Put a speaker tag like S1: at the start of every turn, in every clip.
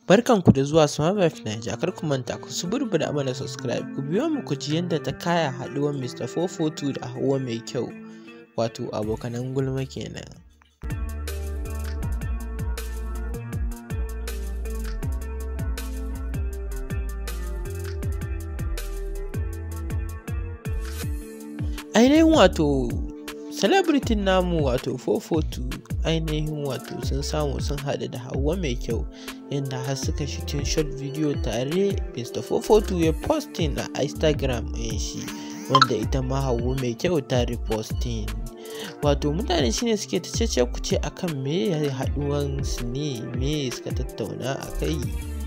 S1: Barkanku da zuwa Smart Life Naija, kar ku manta ku suburbuɗa mana subscribe, ku biyo mu ku ji yadda ta kaya haɗuwar Mr. 442 da Hauwa mai kyau, wato abokanan gulma kenan. Ainihin wato celebrity namu wato 442 ainihin wato sun samu sun haɗu da Hauwa mai kyau inda har suka shitin short video tare Mr. 442 ya posting a Instagram ɗin shi wanda ita ma Hauwa mai kyau ta reposting. Wato mutane shine suke ta cece kuce akan me ya haɗuwan su ne me suka tattauna a kai.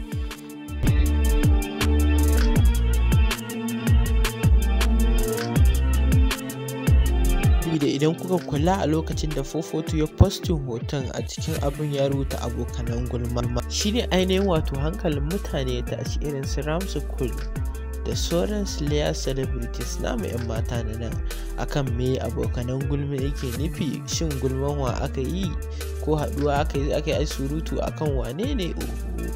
S1: da idan kuka kula a lokacin da 442 ya postin hoton a cikin abin ya rubuta abokanan gulma shine ainihin wato hankalin mutane ya tashi irin su ramsu kul da sauran slayer celebrities namu 'yan mata na nan akan me abokanan gulma yake nufi shin gulman wa aka yi ko haɗuwa aka yi aka yi surutu akan wane ne oho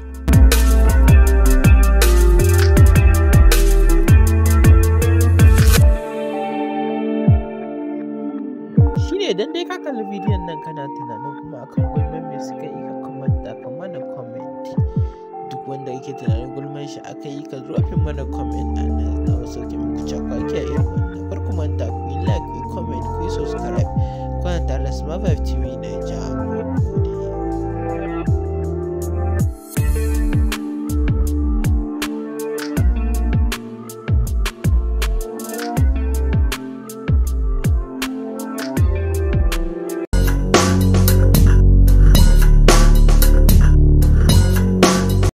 S1: shine idan dai ka kalli bidiyon nan kana tunanin kuma akan gulman me suka yi ka kamanta ka mana comment duk wanda yake tunanin gulman shi aka yi ka drop mana comment a nan na wasu ke muku cakwaki a irin